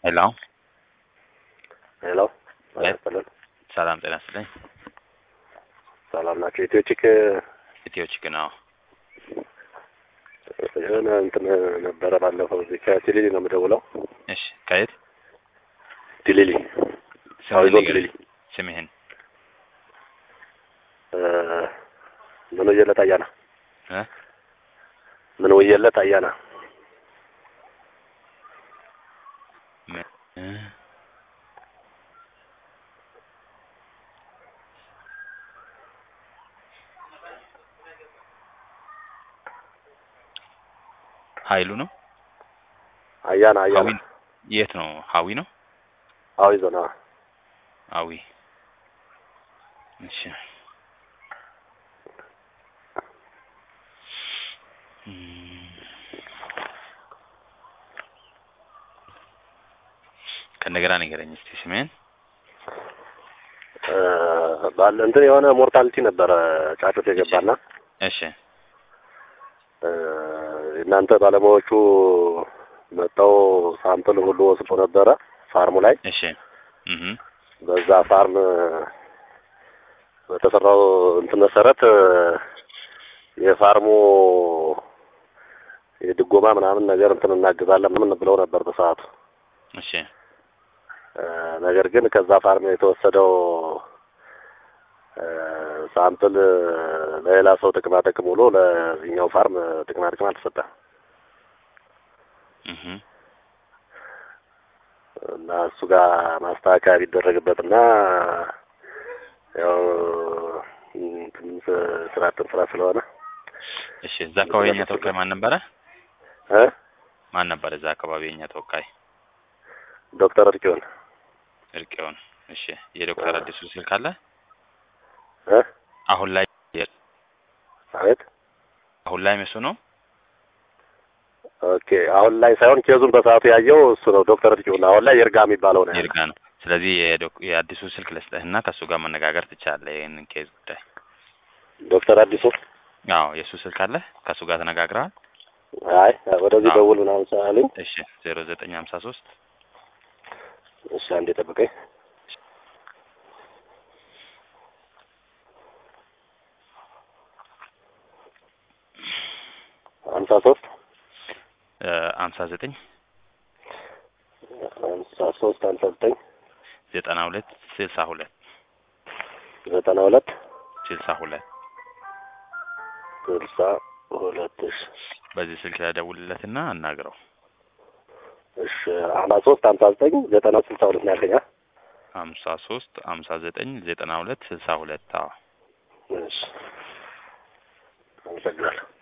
ሄሎ ሄሎ ሄሎ። ይስጥልን። ሰላም ጤና ይስጥልኝ። ሰላም ናቸው። ኢትዮ ቺክ ኢትዮ ቺክ ነው። የሆነ እንትን ነበረ ባለፈው እዚህ ከቲሊሊ ነው የምደውለው። እሺ ከየት ቲሊሊ ስምህን አዊዞን ንገረኝ። ቲሊሊ ስምህን እ ምን ወየለት አያና እ ምን ወየለት አያና ምን- እ ሀይሉ ነው። አያና አያና ሀዊ የት ነው? ሀዊ ነው። አዊ ዞን አዎ። አዊ እሺ እም፣ ከእንደገና ንገረኝ እስቲ ስምህን። እ ባለ እንትን የሆነ ሞርታሊቲ ነበረ ጫጩት የገባና እሺ እ እናንተ ባለሙያዎቹ መጥተው ሳምፕል ሁሉ ወስዶ ነበረ ፋርሙ ላይ እሺ እህ በዛ ፋርም በተሰራው እንትን መሰረት የፋርሙ የድጎማ ምናምን ነገር እንትን እናግዛለን ምን ብለው ነበር በሰዓቱ። እሺ እ ነገር ግን ከዛ ፋርም የተወሰደው እ ሳምፕል ለሌላ ሰው ጥቅማ ጥቅም ውሎ ለዚህኛው ፋርም ጥቅማ ጥቅም አልተሰጠም እህ እና እሱ ጋር ማስተካከያ ቢደረግበትና ያው እንትን ስራ እንትን ስራ ስለሆነ እሺ እዛ አካባቢ የኛ ተወካይ ማን ነበረ? እ ማን ነበር እዛ አካባቢ የኛ ተወካይ? ዶክተር እርቂውን እርቄውን። እሺ የዶክተር አዲሱ ስልክ አለ? እ አሁን ላይ አቤት አሁን ላይ እሱ ነው። ኦኬ አሁን ላይ ሳይሆን ኬዙን በሰዓቱ ያየው እሱ ነው ዶክተር እርቂውን አሁን ላይ ይርጋ የሚባለው ነው ያለው። ይርጋ ነው። ስለዚህ የዶክ- የአዲሱ ስልክ ልስጥህና ከእሱ ጋር መነጋገር ትችላለህ ይህንን ኬዝ ጉዳይ። ዶክተር አዲሱ አዎ የእሱ ስልክ አለ። ከእሱ ጋር ተነጋግረሃል? አይ ወደዚህ አዎ። ደውል ምናምን ስላለኝ እሺ ዜሮ ዘጠኝ ሀምሳ ሶስት እሺ አንዴ ጠብቀኝ ሀምሳ ሶስት ሀምሳ ዘጠኝ ሀምሳ ሶስት ሀምሳ ዘጠኝ ዘጠና ሁለት ስልሳ ሁለት ዘጠና ሁለት ስልሳ ሁለት ስልሳ ሁለት እሺ በዚህ ስልክ ተደውልለትና አናግረው። እሺ ሀምሳ ሶስት ሀምሳ ዘጠኝ ዘጠና ስልሳ ሁለት ነው ያልከኝ አ? ሀምሳ ሶስት ሀምሳ ዘጠኝ ዘጠና ሁለት ስልሳ ሁለት አዎ እሺ አመሰግናለሁ